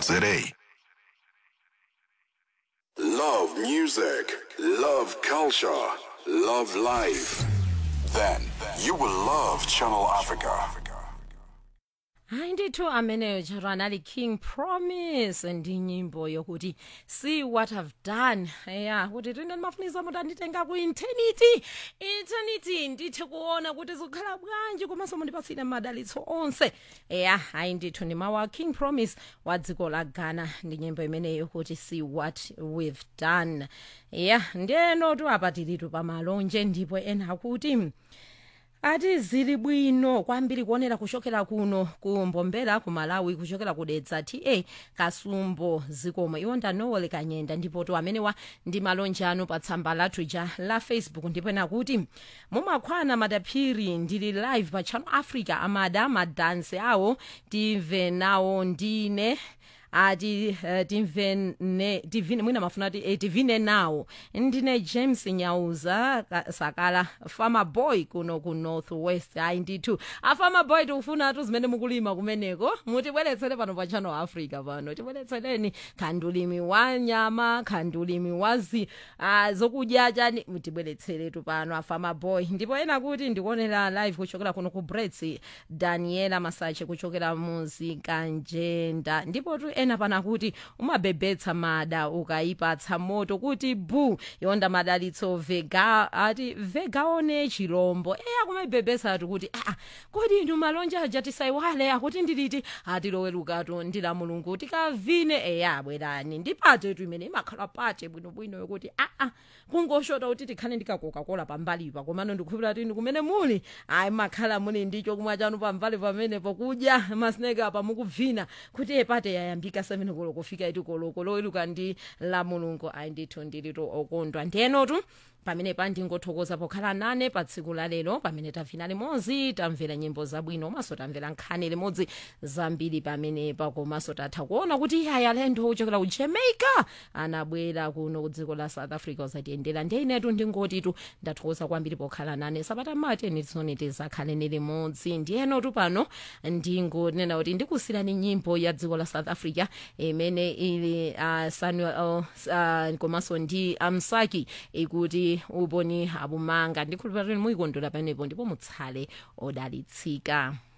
Love music, love culture, love life. Then you will love Channel Africa. hayi ndithu ameneyo chero anali king promise ndi nyimbo yokuti see what i've done ya kuti tine ndimafunisa kuti anditenga ku eternity eternity ndithe kuona kuti zikukhala bwanji komanso mundipatsire madalitso onse ya hayi ndithu ndi mawu a king promise wa dziko la ghana ndi nyimbo imeneyo kuti see what we've done ya ndiyenotu apa tilitu pamalonje ndipo ena akuti ati zili bwino kwambiri kuonera kuchokera kuno ku mbombela ku malawi kuchokera kudedza ta kasumbo zikomo iwo ndanowole kanyenda ndipo to amenewa ndi malonje anu pa tsamba lathu ja la facebook ndipo ena kuti mumakhwana madaphiri ndili live pa channel africa amada madansi awo timve nawo ndine ati uh, timvene tivine mwina mafuna ati eh, tivine nawo ndine james nyauza ka- sakala farmer boy kuno ku north west ayi ndithu afarmer boy tikufuna tu zimene mukulima kumeneko mutibweretsere pano pa channel africa pano tibweretsereni khandulimi wa nyama khandulimi wa zi uh, zokudya chani mutibweretseretu pano afarmer boy ndipo ena kuti ndikuonera live kuchokera kuno ku brets daniela masache kuchokera muzikanjenda ndipo tu ena pana kuti umabebetsa mada ukayipatsa moto kuti bu yonda madalitso vega ati vegaone chirombo eya kumaibebetsa ati kuti aa kodi inu malonje aja tisaiwale akuti ndiliti atilowerukatu ndila mulungu tikavine eya bwerani ndipate tu imene imakhala pate bwinobwino yokuti aa kungoshota kuti tikhale ndikakokakola pambalipa komano ndikhulupira tini kumene muli ayi makhala muli ndicho kumwa chanu pambali pamene pokudya masineka apa mukubvina kuti epate yayambika 7 koloko kufika iti koloko loweruka ndi la mulungu ayi ndithu ndilitu okondwa ndiyenotu pamene pa ndingothokoza pokhala nane pa tsiku la lero pamene tavina limodzi tamvera nyimbo zabwino komanso tamvera nkhani limodzi zambiri pamenepa komanso tatha kuona kuti iye alendo ochokera ku jamaica anabwera kuno ku dziko la south africa uzatiyendera ndiye inetu ndingotitu ndathokoza kwambiri pokhala nane sabata mateni tisoni tizakhaleni limodzi ndiyenotu pano ndingonena kuti ndikusirani nyimbo ya dziko la south africa imene ili uh, samuel uh, komanso ndi amsaki ikuti uponi abumanga ndikhulupirira kuti muyikondwera pamenepo ndipo mutsale odalitsika